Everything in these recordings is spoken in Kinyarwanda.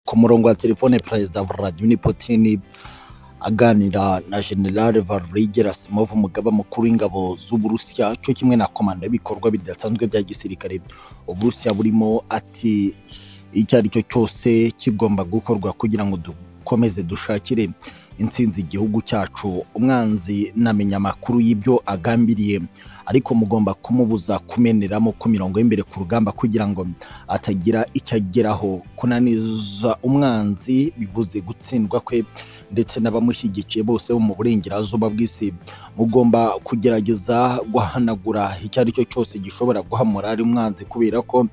Ku murongo wa telefone Perezida Vladimir Putin aganira na General Valeri Gerasimov umugaba mukuru w'ingabo z'Uburusiya cyo kimwe na komanda y'ibikorwa bidasanzwe bya gisirikare Uburusiya burimo ati icyo ari cyo cyose kigomba gukorwa kugira ngo dukomeze dushakire intsinzi igihugu cyacu umwanzi namenya amakuru y'ibyo agambiriye ariko mugomba kumubuza kumeneramo ku mirongo y'imbere ku rugamba kugira ngo atagira icyo ageraho kunaniza umwanzi bivuze gutsindwa kwe ndetse n'abamushyigikiye bose bo mu burengerazuba bw'isi mugomba kugerageza guhanagura icyo ari cyo cyose gishobora guha morali umwanzi kubera ko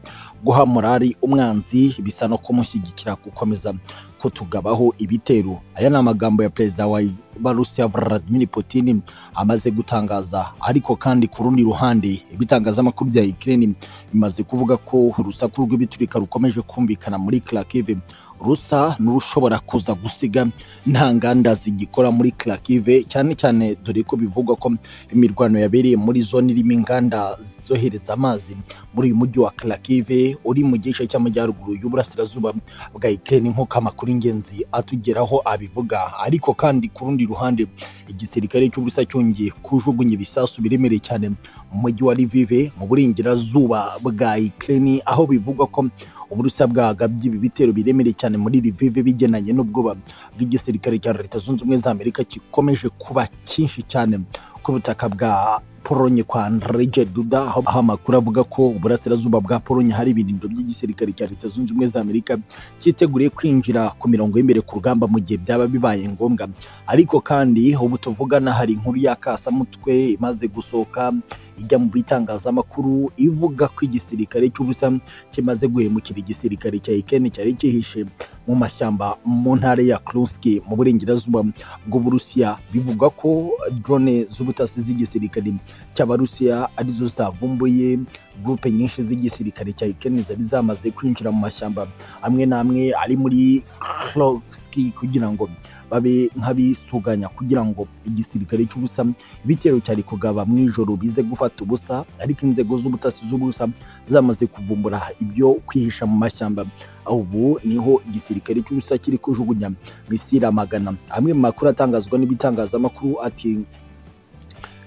guha morali umwanzi bisa no kumushyigikira gukomeza kutugabaho ibitero aya ni amagambo ya perezida wa Barusiya Vladimir Putin amaze gutangaza ariko kandi ku rundi ruhande ibitangazamakuru bya Ukraine bimaze kuvuga ko urusaku rw'ibiturika rukomeje kumvikana muri Kharkiv rusa n'urushobora kuza gusiga nta nganda zigikora muri Kharkiv cyane cyane dore ko bivugwa ko imirwano yabereye muri zone irimo inganda zohereza amazi muri uyu mujyi wa Kharkiv uri mu gice cy'amajyaruguru y'uburasirazuba bwa Ukraine nk'uko amakuru y'ingenzi atugeraho abivuga ariko kandi ku rundi ruhande igisirikare cy'Uburusiya cyongeye kujugunya ibisasu biremereye cyane mu mujyi wa Lviv mu burengerazuba bwa Ukraine aho bivugwa ko Uburusiya bwagabye ibi bitero biremereye cyane muri Lviv bigenanye n'ubwoba bw'igisirikare cya Leta Zunze Ubumwe za Amerika gikomeje kuba cyinshi cyane ku butaka bwa Polonye kwa Andrzej Duda aho aho amakuru avuga ko uburasirazuba bwa Polonye hari ibirindiro by'igisirikare cya Leta Zunze Ubumwe za Amerika cyiteguriye kwinjira ku mirongo y'imbere ku rugamba mu gihe byaba bibaye ngombwa ariko kandi ubu tuvugana hari inkuru y'akasamutwe imaze gusohoka ijya mu bitangazamakuru ivuga ko igisirikare cy'ubusa kimaze guhemukira igisirikare cya Ukraine cyari cyihishe mu mashyamba mu ntara ya Kursk mu burengerazuba bw'Uburusiya bivugwa ko drone z'ubutasi z'igisirikare cy'Abarusiya arizo zavumbuye gurupe nyinshi z'igisirikare cya Ukraine zari zamaze kwinjira mu mashyamba amwe n'amwe ari muri Kursk kugira ngo babe nk'abisuganya kugira ngo igisirikare cy'ubusa ibitero cyari kugaba mu ijoro bize gufata ubusa ariko inzego z'ubutasi z'ubusa zamaze kuvumbura ibyo kwihisha mu mashyamba ubu niho igisirikare cy'ubusa kiri kujugunya misira magana amwe mu makuru atangazwa n'ibitangazamakuru ati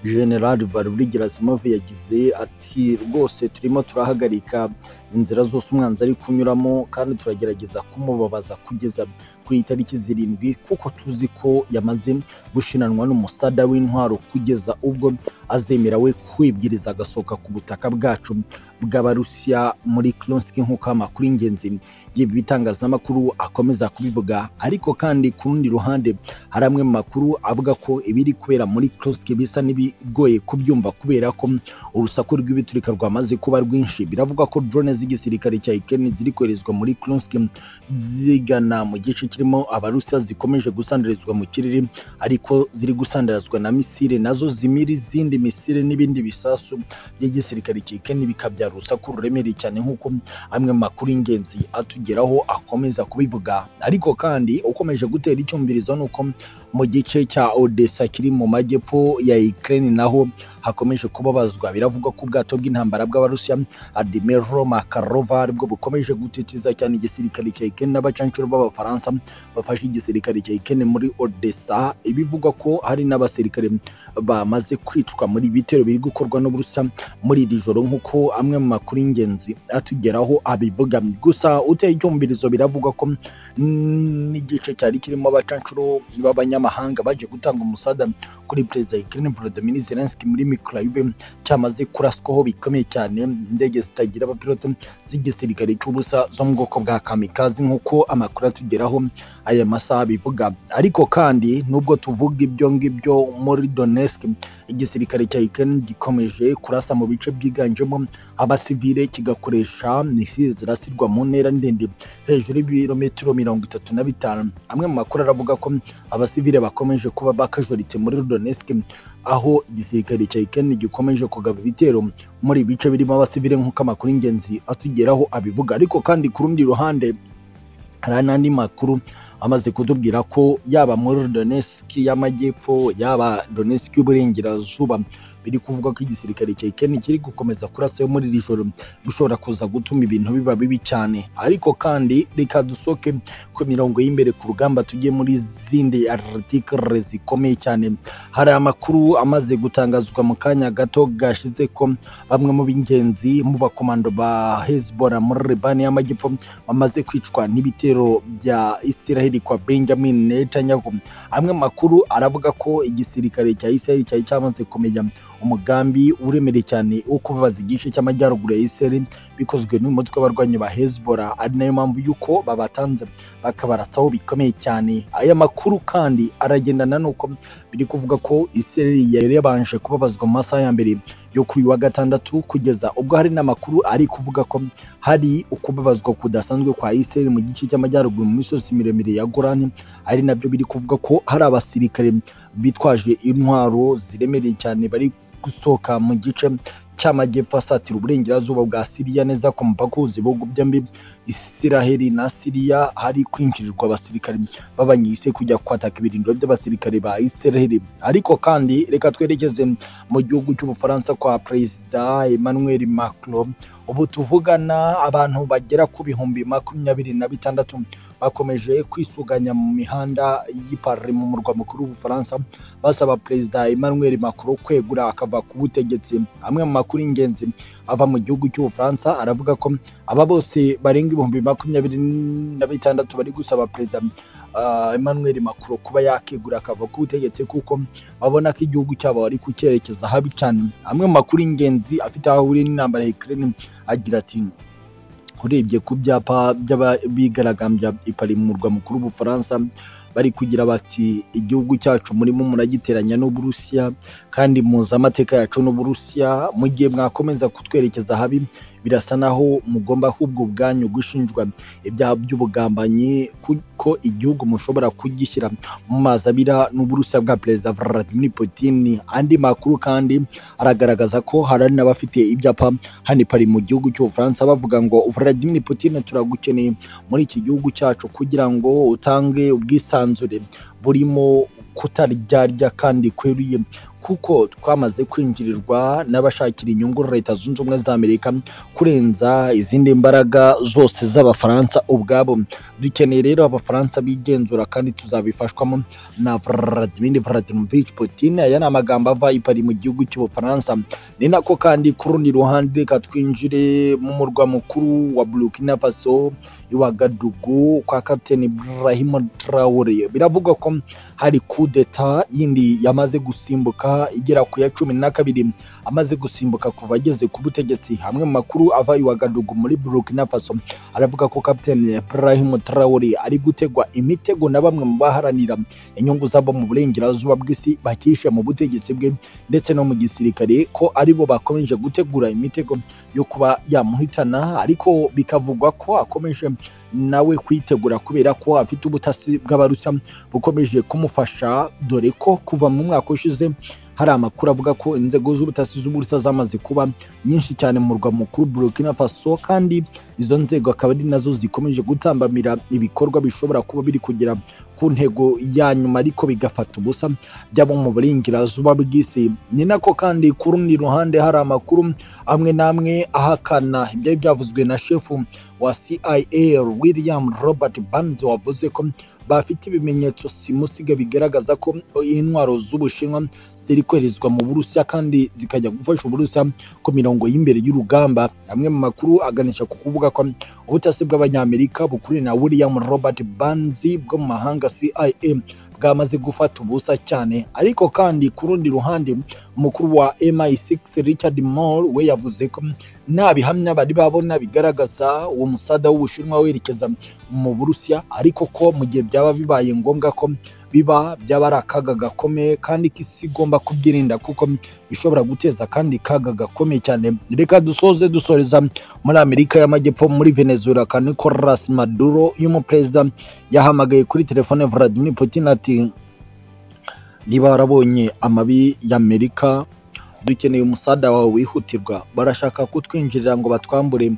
general Valeri Gerasimov yagize ati rwose turimo turahagarika inzira zose umwanzi ari kunyuramo kandi turagerageza kumubabaza kugeza ku itariki zirindwi kuko tuzi ko yamaze gushinanwa n'umusada w'intwaro kugeza ubwo azemera we kwibwiriza agasohoka ku butaka bwacu bw'abarusiya muri Kursk nk'uko amakuru y'ingenzi y'ibi bitangazamakuru akomeza kubivuga ariko kandi ku rundi ruhande hari amwe mu makuru avuga ko ibiri kubera muri Kursk bisa n'ibigoye kubyumva kubera ko urusaku rw'ibiturika rwamaze kuba rwinshi biravugwa ko drone z'igisirikare cya Ukraine ziri koherezwa muri Kursk zigana mu gice kirimo abarusiya zikomeje gusandarizwa mu kirere ariko ziri gusandarizwa na misile nazo zimira izindi misile n'ibindi bisasu by'igisirikare cya Ukraine bikabyara urusaku ruremereye cyane nk'uko amwe mu makuru y'ingenzi atugeraho akomeza kubivuga ariko kandi ukomeje gutera icyumvirizo ni uko mu gice cya Odessa kiri mu majyepfo ya Ukraine naho hakomeje kubabazwa biravugwa ko ubwato bw'intambara bw'abarusiya Admiral Makarova aribwo bukomeje gutitiza cyane igisirikare cya Ukraine n'abacancuro b'abafaransa bafashe igisirikare cya Ukraine muri Odessa ibivugwa ko hari n'abasirikare bamaze kwicwa muri bitero biri gukorwa n'Uburusiya muri iri joro nk'uko amwe mu makuru y'ingenzi atugeraho abivuga gusa uteye icyumvirizo biravugwa ko n'igice cyari kirimo abacancuro b'abanyamahanga baje gutanga umusada kuri perezida Ukraine Volodymyr Zelensky muri Mykolaiv cyamaze kuraswaho bikomeye cyane indege zitagira abapilote z'igisirikare cy'ubusa zo mu bwoko bwa kamikazi nk'uko amakuru atugeraho aya masaha bivuga ariko kandi nubwo tuvuga ibyo ngibyo muri Donetsk igisirikare cya Ukraine gikomeje kurasa mu bice byiganjemo abasivile kigakoresha misile zirasirwa mu ntera ndende hejuru y'ibirometero mirongo itatu na bitanu amwe mu makuru aravuga ko abasivile bakomeje kuba bakajorite muri Donetsk aho igisirikare cya Ukraine gikomeje kugaba ibitero muri bice birimo abasivile nk'uko amakuru y'ingenzi atugeraho abivuga ariko kandi ku rundi ruhande hari n'andi makuru amaze kutubwira ko yaba muri Donetsk y'amajyepfo yaba Donetsk y'uburengerazuba biri kuvuga ko igisirikare cya Ukraine kiri gukomeza kurasa yo muri iri joro bishobora kuza gutuma ibintu biba bibi cyane ariko kandi reka dusoke ku mirongo y'imbere ku rugamba tujye muri zindi artikire zikomeye cyane hari amakuru amaze gutangazwa mu kanya gato gashize ko bamwe mu b'ingenzi mu bakomando ba Hezbollah muri Libani y'Amajyepfo bamaze kwicwa n'ibitero bya Israel kwa Benjamin Netanyahu amwe mu makuru aravuga ko igisirikare cya Israel cyari cyamaze kumenya umugambi uremereye cyane wo kubabaza igice cy'amajyaruguru ya Israel bikozwe n'umutwe w'abarwanyi ba Hezbollah ari nayo mpamvu y'uko babatanze bakabaratsaho bikomeye cyane aya makuru kandi aragendana n'uko biri kuvuga ko Israel yari yabanje kubabazwa mu masaha ya mbere yo kuri uyu wa gatandatu kugeza ubwo hari n'amakuru ari kuvuga ko hari ukubabazwa kudasanzwe kwa Israel mu gice cy'amajyaruguru mu misozi miremire ya Golan ari nabyo biri kuvuga ko hari abasirikare bitwaje intwaro ziremereye cyane bari gusohoka mu gice cy'amajyepfo asatira uburengerazuba bwa siriya neza ku mupaka w'ubuzi ibihugu byombi isiraheli na siriya hari kwinjirirwa abasirikare b'abanyise kujya kwataka ibirindiro by'abasirikare ba isiraheli ariko kandi reka twerekeze mu gihugu cy'ubufaransa kwa perezida emmanuel macron ubu tuvugana abantu bagera ku bihumbi makumyabiri na bitandatu bakomeje kwisuganya mu mihanda y'ipari mu murwa mukuru w'ubufaransa basaba perezida emmanuel macron kwegura akava ku butegetsi amwe mu makuru y'ingenzi ava mu gihugu cy'ubufaransa aravuga ko aba bose barenga ibihumbi makumyabiri na bitandatu bari gusaba perezida Emmanuel Macron kuba yakegura akava ku butegetsi kuko babona ko igihugu cyabo ari kucyerekeza habi cyane amwe mu makuru y'ingenzi afite aho ahuriye n'intambara ya Ukraine agira ati urebye ku byapa by'abigaragambya ipari mu murwa mukuru w'ubufaransa bari kugira bati igihugu cyacu murimo muragiteranya n'uburusiya kandi muzi amateka yacu n'uburusiya mu gihe mwakomeza kutwerekeza habi birasa naho mugomba ahubwo ubwanyu gushinjwa ibyaha by'ubugambanyi kuko igihugu mushobora kugishyira mu mazi abira n'uburusiya bwa perezida vladimir putin andi makuru kandi aragaragaza ko hari n'abafite ibyapa hano ipari mu gihugu cy'ubufaransa bavuga ngo vladimir putin turagukeneye muri iki gihugu cyacu kugira ngo utange ubwisanzure burimo kutaryarya kandi kweruye kuko twamaze kwinjirirwa n'abashakira inyungu leta zunze ubumwe za amerika kurenza izindi mbaraga zose z'abafaransa ubwabo dukeneye rero abafaransa bigenzura kandi tuzabifashwamo na vladimir vladimirovich putin aya ni amagambo ava ipari mu gihugu cy'ubufaransa ni nako kandi ku rundi ruhande reka twinjire mu murwa mukuru wa burkina faso iwagadugu kwa kapiteni ibrahim traore biravugwa ko hari kudeta yindi yamaze gusimbuka igera ku ya cumi na kabiri amaze gusimbuka kuva ageze ku butegetsi hamwe mu makuru ava iwagadugu muri burkina faso aravuga ko kapiteni ibrahim traore ari gutegwa imitego na bamwe mu baharanira inyungu zabo mu burengerazuba bw'isi bakishe mu butegetsi bwe ndetse no mu gisirikare ko aribo bakomeje gutegura imitego yo kuba yamuhitana ariko bikavugwa ko akomeje nawe kwitegura kubera ko afite ubutasi bw'abarusa bukomeje kumufasha dore ko kuva mu mwaka ushize hari amakuru avuga ko inzego z'ubutasi z'uburusa zamaze kuba nyinshi cyane mu murwa mukuru Burkina Faso kandi izo nzego akaba ari nazo zikomeje gutambamira ibikorwa bishobora kuba biri kugera ku ntego ya nyuma ariko bigafata ubusa byabo mu burengerazuba bw'isi ni nako kandi ku rundi ruhande hari amakuru amwe n'amwe ahakana ibyari byavuzwe na shefu wa CIA William Robert Burns wavuze ko bafite ibimenyetso simusiga bigaragaza ko intwaro z'ubushinwa zitari koherezwa mu burusiya kandi zikajya gufasha uburusiya ku mirongo y'imbere y'urugamba amwe mu makuru aganisha ku kuvuga ko ubutasi bw'abanyamerika bukuriwe na william robert banzi bwo mu mahanga cia bwamaze gufata ubusa cyane ariko kandi ku rundi ruhande umukuru wa MI6 Richard Moore we yavuze ko nta bihamya bari babona bigaragaza uwo musada w'ubushinwa werekeza mu burusiya ariko ko mu gihe byaba bibaye ngombwa ko biba byaba ari akaga gakomeye kandi ko isi igomba kubyirinda kuko bishobora guteza kandi kaga gakomeye cyane reka dusoze dusoreza muri amerika y'amajyepfo muri venezuela ka nicolas maduro y'umuperezida yahamagaye kuri telefone vladimir putin ati niba warabonye amabi y'amerika dukeneye umusada wawe wihutirwa barashaka kutwinjirira ngo batwambure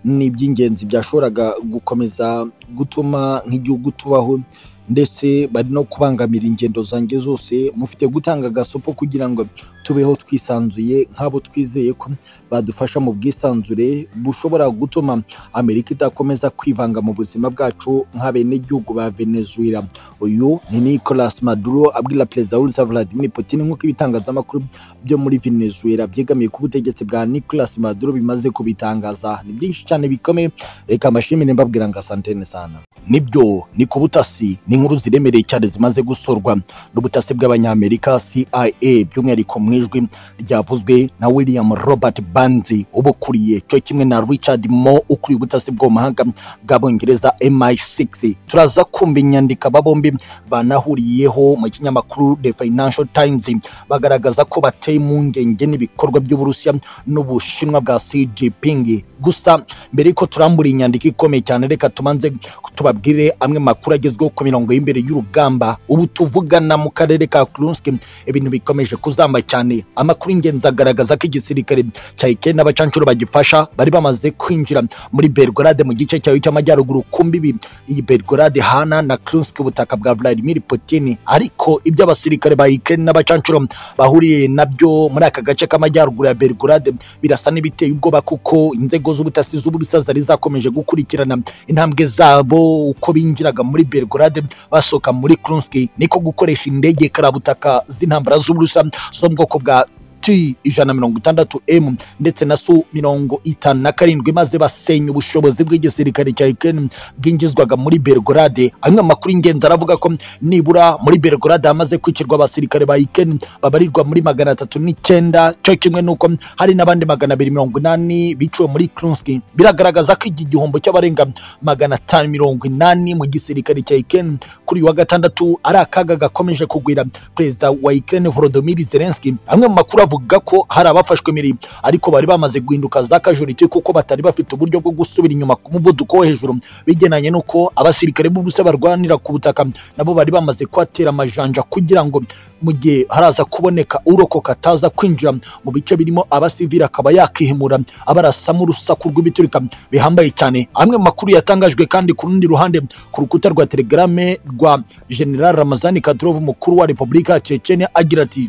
ni iby'ingenzi byashoboraga gukomeza gutuma nk'igihugu tubaho ndetse bari no kubangamira ingendo zanjye zose mufite gutanga agasopo kugira ngo tubeho twisanzuye nk'abo twizeye ko badufasha mu bwisanzure bushobora gutuma amerika idakomeza kwivanga mu buzima bwacu nk'abenegihugu ba venezuela uyu ni nicolas maduro abwira perezida w'urusa vladimir putin nk'uko ibitangazamakuru byo muri venezuela byegamiye ku butegetsi bwa nicolas maduro bimaze kubitangaza ni byinshi cyane bikomeye reka mbashimire mbabwira ngo asantene sana nibyo ni ku butasi ni inkuru ziremereye cyane zimaze gusorwa n'ubutasi bw'abanyamerika CIA by'umwihariko mu ijwi ryavuzwe na William Robert Banzi ubukuriye cyo kimwe na Richard Moore ukuriye ubutasi bwo mu mahanga bw'abongereza MI6 turaza kumva inyandiko aba bombi banahuriyeho mu kinyamakuru The Financial Times bagaragaza ko bateye impungenge n'ibikorwa by'Uburusiya n'Ubushinwa bwa Xi Jinping gusa mbere yuko turambura inyandiko ikomeye cyane reka tumanze tubabwire amwe makuru agezweho ku mirongo y'imbere y'urugamba ubu tuvugana mu karere ka Kursk ibintu bikomeje kuzamba cyane amakuru y'ingenzi agaragaza ko igisirikare cya Ukraine n'abacancuro bagifasha bari bamaze kwinjira muri Belgorade mu gice cyayo cy'amajyaruguru ku mbibi iyi Belgorade hana na Kursk ubutaka bwa Vladimir Putin ariko ibyo abasirikare ba Ukraine n'abacancuro bahuriye nabyo muri aka gace k'amajyaruguru ya Belgorade birasa n'ibiteye ubwoba kuko inzego z'ubutasi z'Uburusiya zari zakomeje gukurikirana intambwe zabo uko binjiraga muri Belgrade basohoka muri Kursk niko gukoresha indege karabutaka z'intambara z'Uburusiya zo mu bwoko bwa T ijana mirongo itandatu M ndetse na Su mirongo itanu na karindwi maze basenya ubushobozi bw'igisirikare cya Ukraine bwinjizwaga muri Belgrade. Amwe mu makuru y'ingenzi aravuga ko nibura muri Belgrade hamaze kwicirwa abasirikare ba Ukraine babarirwa muri magana atatu n'icyenda cyo kimwe n'uko hari n'abandi magana abiri mirongo inani biciwe muri Kursk. Biragaragaza ko iki gihombo cy'abarenga magana atanu mirongo inani mu gisirikare cya Ukraine kuri uyu wa gatandatu ari akaga gakomeje kugwira perezida wa Ukraine Volodymyr Zelensky. Amwe mu makuru bavuga ko hari abafashwe imirimo ariko bari bamaze guhinduka za kajuriti kuko batari bafite uburyo bwo gusubira inyuma ku muvuduko wo hejuru bigenanye n'uko abasirikare b'ubusa barwanira ku butaka nabo bari bamaze kuhatera amajanja kugira ngo mu gihe haraza kuboneka urokoka ataza kwinjira mu bice birimo abasivili akaba yakihimura abarasamo urusaku rw'ibiturika bihambaye cyane amwe mu makuru yatangajwe kandi ku rundi ruhande ku rukuta rwa telegrame rwa general ramazani kadirov umukuru wa repubulika ya chechenia agira ati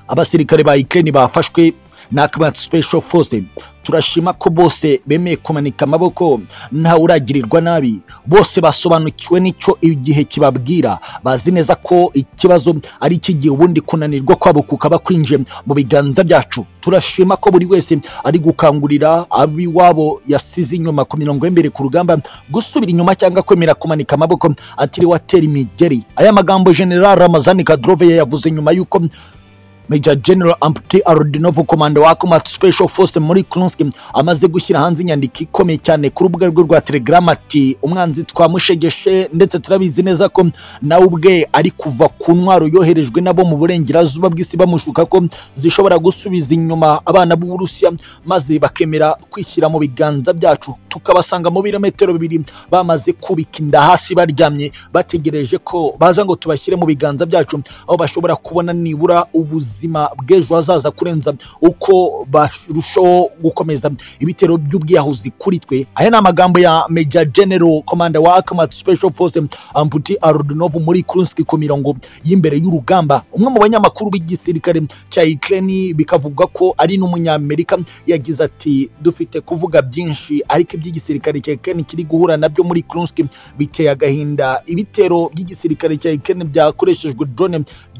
abasirikare ba Ukraine bafashwe na Command Special Force turashima ko bose bemeye kumanika amaboko ntawe uragirirwa nabi bose basobanukiwe n'icyo igihe kibabwira bazi neza ko ikibazo ari icy'igihe ubundi kunanirwa kwabo kukaba kwinjiye mu biganza byacu turashima ko buri wese ari gukangurira abiwabo yasize inyuma ku mirongo y'imbere ku rugamba gusubira inyuma cyangwa kwemera kumanika amaboko atiriwe atera imigeri aya magambo General Ramazani Kadyrov yavuze nyuma y'uko Major General Amputi Arudinov komanda wa Combat Special Force muri Kursk amaze gushyira hanze inyandiko ikomeye cyane ku rubuga rwe rwa Telegram ati umwanzi twamushegeshe ndetse turabizi neza ko nawe ubwe ari kuva ku ntwaro yoherejwe nabo mu burengerazuba bw'isi bamushuka ko zishobora gusubiza inyuma abana b'Uburusiya maze bakemera kwishyira mu biganza byacu tukabasanga mu birometero bibiri bamaze kubika inda hasi baryamye bategereje ko baza ngo tubashyire mu biganza byacu aho bashobora kubona nibura ubuzi ubuzima bw'ejo hazaza kurenza uko barushaho gukomeza ibitero by'ubwiyahuzi kuri twe aya ni amagambo ya Major General Commander wa Akamat Special Force Amputi Arudinov muri Kursk ku mirongo y'imbere y'urugamba umwe mu banyamakuru b'igisirikare cya Ukraine bikavuga ko ari n'umunyamerika yagize ati dufite kuvuga byinshi ariko iby'igisirikare cya Ukraine kiri guhura nabyo muri Kursk biteye agahinda ibitero by'igisirikare cya Ukraine byakoreshejwe drone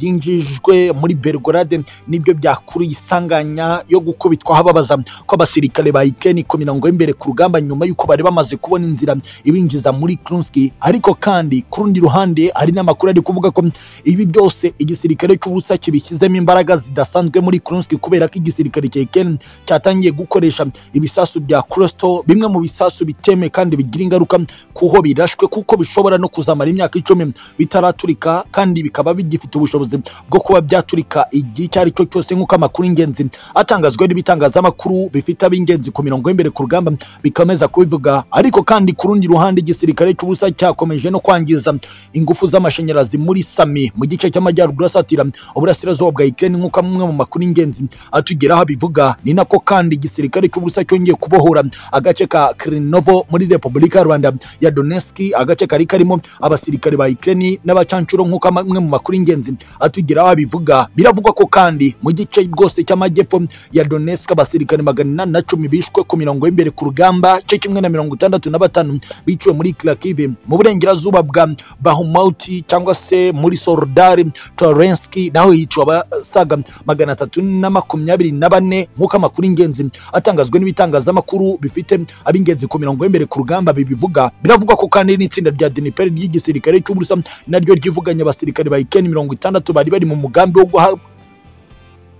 byinjijwe muri Belgorod nibyo byakuruye isanganya yo gukubitwa hababaza ko abasirikare ba Ukraine ku mirongo y'imbere ku rugamba nyuma y'uko bari bamaze kubona inzira ibinjiza muri Kursk ariko kandi ku rundi ruhande hari n'amakuru ari kuvuga ko ibi byose igisirikare cy'ubusa kibishyizemo imbaraga zidasanzwe muri Kursk kubera ko igisirikare cya Ukraine cyatangiye gukoresha ibisasu bya Crosto bimwe mu bisasu bitemewe kandi bigira ingaruka kuho birashwe kuko bishobora no kuzamara imyaka icumi bitaraturika kandi bikaba bigifite ubushobozi bwo kuba byaturika igihe by'icyo ari cyo cyose nk'uko amakuru y'ingenzi atangazwa n'ibitangazamakuru bifite ab'ingenzi ku mirongo y'imbere ku rugamba bikomeza kubivuga ariko kandi ku rundi ruhande igisirikare cy'ubusa cyakomeje no kwangiza ingufu z'amashanyarazi muri sami mu gice cy'amajyaruguru asatira uburasirazuba bwa Ukraine nk'uko amwe mu makuru y'ingenzi atugeraho abivuga ni nako kandi igisirikare cy'ubusa cyongeye kubohora agace ka Krinovo muri Repubulika ya Rwanda ya Donetsk agace kari karimo abasirikare ba Ukraine n'abacancuro nk'uko amwe mu makuru y'ingenzi atugeraho abivuga biravugwa ko kandi mu gice bwose cy'amajyepfo ya Donetsk abasirikare magana inani na cumi bishwe ku mirongo y'imbere ku rugamba cyo kimwe na mirongo itandatu na batanu biciwe muri Kharkiv mu burengerazuba bwa Bahmut cyangwa se muri Soledar Torensk naho hiciwe abasaga magana atatu na makumyabiri na bane nk'uko amakuru y'ingenzi atangazwa n'ibitangazamakuru bifite ab'ingenzi ku mirongo y'imbere ku rugamba bibivuga biravugwa ko kandi n'itsinda rya Dnipro ry'igisirikare cy'Uburusiya naryo ryivuganye abasirikare ba Ukraine mirongo itandatu bari bari mu mugambi wo guha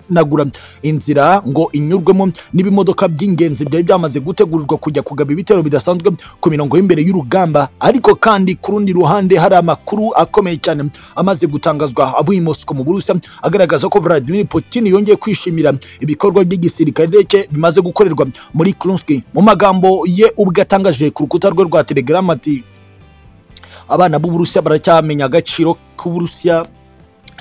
nagura inzira ngo inyurwemo n'ibimodoka by'ingenzi byari byamaze gutegurirwa kujya kugaba ibitero bidasanzwe ku mirongo y'imbere y'urugamba ariko kandi ku rundi ruhande hari amakuru akomeye cyane amaze gutangazwa avuye i Moscow mu Burusiya agaragaza ko Vladimir Putin yongeye kwishimira ibikorwa by'igisirikare cye bimaze gukorerwa muri Kursk mu magambo ye ubwe atangaje ku rukuta rwe rwa Telegram ati abana b'Uburusiya baracyamenya agaciro k'Uburusiya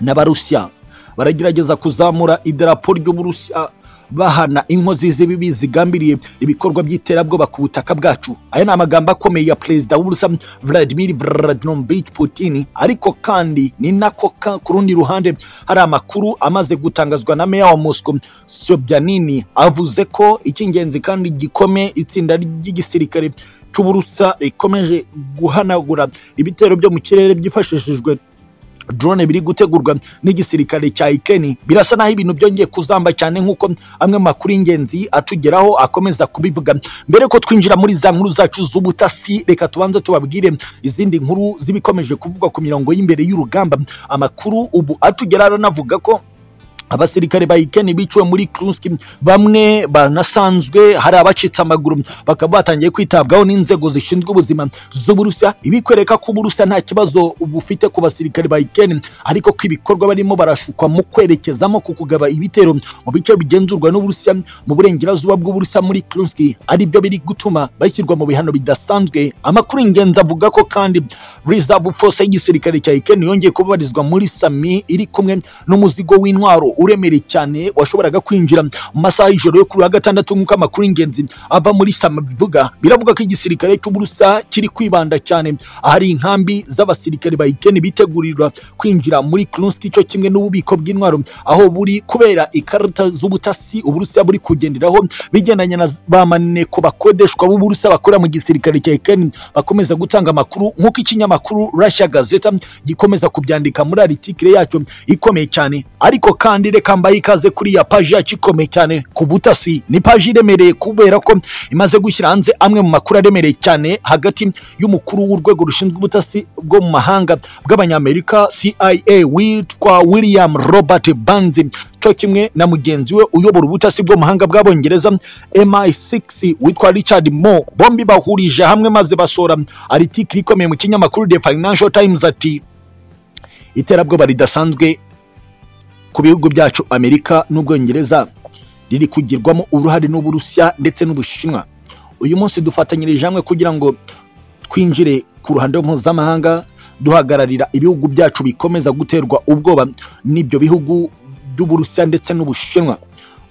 n'Abarusiya baragerageza kuzamura idarapo ry'uburusiya bahana inkozi z'ibibi zigambiriye ibikorwa by'iterabwoba ku butaka bwacu aya ni amagambo akomeye ya perezida w'uburusiya vladimir vladimirovich putin ariko kandi ni nako ku rundi ruhande hari amakuru amaze gutangazwa na meya wa moscow sobyanini avuze ko icy'ingenzi kandi gikomeye itsinda ry'igisirikare cy'uburusiya rikomeje guhanagura ibitero byo mu kirere byifashishijwe drone biri gutegurwa n'igisirikare cya Ukraine birasa naho ibintu byongeye kuzamba cyane nk'uko amwe mu makuru y'ingenzi atugeraho akomeza kubivuga mbere ko twinjira muri za nkuru zacu z'ubutasi reka tubanze tubabwire izindi nkuru zibikomeje kuvugwa ku mirongo y'imbere y'urugamba amakuru ubu atugeraho anavuga ko abasirikare ba Ukraine biciwe muri Kursk bamwe banasanzwe hari abacitse amaguru bakaba batangiye kwitabwaho n'inzego zishinzwe ubuzima z'Uburusiya ibi kwereka ko Uburusiya nta kibazo bufite ku basirikare ba Ukraine ariko ko ibikorwa barimo barashukwa mu kwerekezamo ku kugaba ibitero mu bice bigenzurwa n'Uburusiya mu burengerazuba bw'Uburusiya muri Kursk ari byo biri gutuma bashyirwa mu bihano bidasanzwe amakuru ingenzi avuga ko kandi Reserve Force y'igisirikare cya Ukraine yongeye kubabarizwa muri Sami iri kumwe n'umuzigo w'intwaro uremereye cyane washoboraga kwinjira mu masaha y'ijoro yo kuri wa gatandatu nk'uko amakuru y'ingenzi ava muri sama bivuga biravuga ko igisirikare cy'uburusa kiri kwibanda cyane ahari inkambi z'abasirikare ba Ukraine bitegurirwa kwinjira muri Kursk cyo kimwe n'ububiko bw'intwaro aho buri kubera ikarita z'ubutasi uburusiya buri kugenderaho bigendanye na ba maneko bakodeshwa b'uburusiya bakora mu gisirikare cya Ukraine bakomeza gutanga amakuru nk'uko ikinyamakuru Russia Gazeta gikomeza kubyandika muri article yacyo ikomeye cyane ariko kandi kandi reka mbaye ikaze kuri ya paji yacu ikomeye cyane ku butasi ni paji iremereye kubera ko imaze gushyira hanze amwe mu makuru aremereye cyane hagati y'umukuru w'urwego rushinzwe ubutasi bwo mu mahanga bw'abanyamerika CIA witwa William Robert Banzi cyo kimwe na mugenzi we uyobora ubutasi bw'amahanga bw'abongereza MI6 witwa Richard Moore bombi bahurije hamwe maze basora article ikomeye mu kinyamakuru The Financial Times ati iterabwoba ridasanzwe ku bihugu byacu amerika n'ubwongereza riri kugirwamo uruhare n'uburusiya ndetse n'ubushinwa uyu munsi dufatanyirije hamwe kugira ngo twinjire ku ruhando mpuzamahanga duhagararira ibihugu byacu bikomeza guterwa ubwoba n'ibyo bihugu by'uburusiya ndetse n'ubushinwa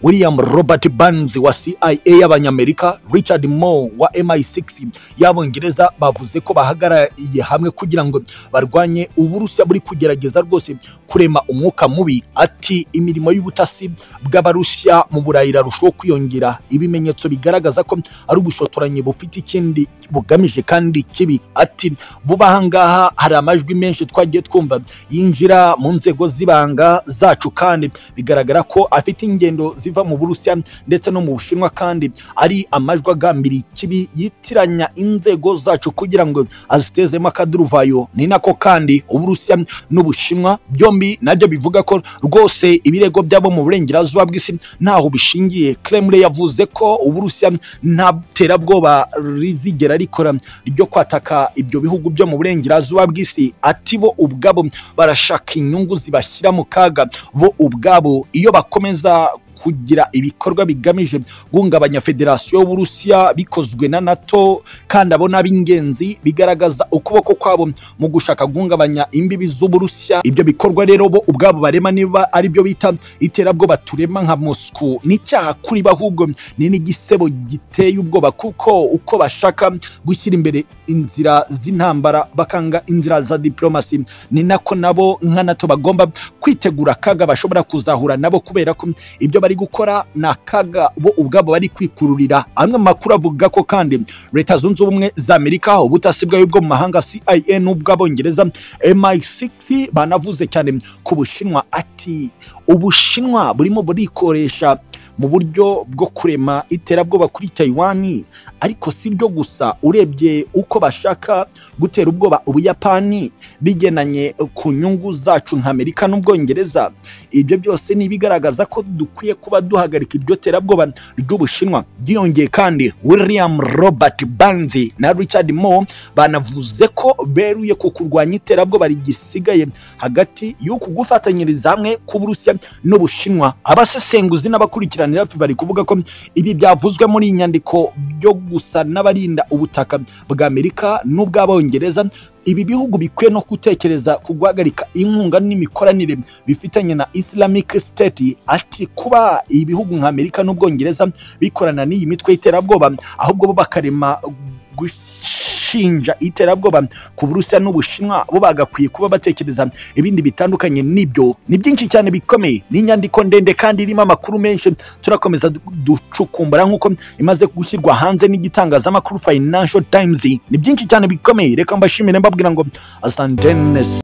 william robert burns wa cia y'abanyamerika richard moore wa mi6 y'abongereza bavuze ko bahagarariye hamwe kugira ngo barwanye uburusiya buri kugerageza rwose kurema umwuka mubi ati imirimo y'ubutasi bw'abarusiya mu burayi irarushaho kwiyongera ibimenyetso bigaragaza ko ari ubushotoranyi bufite ikindi bugamije kandi kibi ati vuba aha ngaha hari amajwi menshi twagiye twumva yinjira mu nzego z'ibanga zacu kandi bigaragara ko afite ingendo zi iva mu burusiya ndetse no mu bushinwa kandi ari amajwi agambiriye ikibi yitiranya inzego zacu kugira ngo azitezemo akaduruvayo ni nako kandi uburusiya n'ubushinwa byombi nabyo bivuga ko rwose ibirego byabo mu burengerazuba bw'isi ntaho bishingiye kremlin yavuze ko uburusiya nta terabwoba rizigera rikora ryo kwataka ibyo bihugu byo mu burengerazuba bw'isi ati bo ubwabo barashaka inyungu zibashyira mu kaga bo ubwabo iyo bakomeza kugira ibikorwa bigamije guhungabanya federasiyo y'uburusiya bikozwe na nato kandi abo ni ab'ingenzi bigaragaza ukuboko kwabo mu gushaka guhungabanya imbibi z'uburusiya ibyo bikorwa rero bo ubwabo barema niba ari byo bita iterabwoba turema nka moscou n'icyaha kuri bo ahubwo ni n'igisebo giteye ubwoba kuko uko bashaka gushyira imbere inzira z'intambara bakanga inzira za diplomasi ni nako nabo nka nato bagomba kwitegura akaga bashobora kuzahura nabo kubera ko ibyo bari gukora ni akaga bo ubwabo bari kwikururira amwe mu makuru avuga ko kandi leta zunze ubumwe za amerika ubutasi bwayo bwo mu mahanga cia n'ubw'abongereza mi6 banavuze cyane ku bushinwa ati ubushinwa burimo burikoresha mu buryo bwo kurema iterabwoba kuri taiwan ariko si byo gusa urebye uko bashaka gutera ubwoba ubuyapani bigenanye ku nyungu zacu nka amerika n'ubwongereza ibyo byose ni ibigaragaza ko dukwiye kuba duhagarika iryo terabwoba ry'ubushinwa byiyongeye kandi william robert banzi na richard moore banavuze ko beruye ku kurwanya iterabwoba rigisigaye hagati y'uku gufatanyiriza hamwe k'uburusiya n'ubushinwa abasesenguzi n'abakurikira hafi bari kuvuga ko ibi byavuzwe muri iyi nyandiko byo gusa n'abarinda ubutaka bwa amerika n'ubw'abongereza ibi bihugu bikwiye no gutekereza ku guhagarika inkunga n'imikoranire bifitanye na islamic state ati kuba ibihugu nka amerika n'ubwongereza bikorana n'iyi mitwe y'iterabwoba ahubwo bo bakarema gushinja iterabwoba ku burusiya n'ubushinwa bo bagakwiye kuba batekereza ibindi bitandukanye n'ibyo ni byinshi cyane bikomeye ni inyandiko ndende kandi irimo amakuru menshi turakomeza du- ducukumbura nk'uko imaze gushyirwa hanze n'igitangazamakuru financial times ni byinshi cyane bikomeye reka mbashimire mbabwira ngo asantenes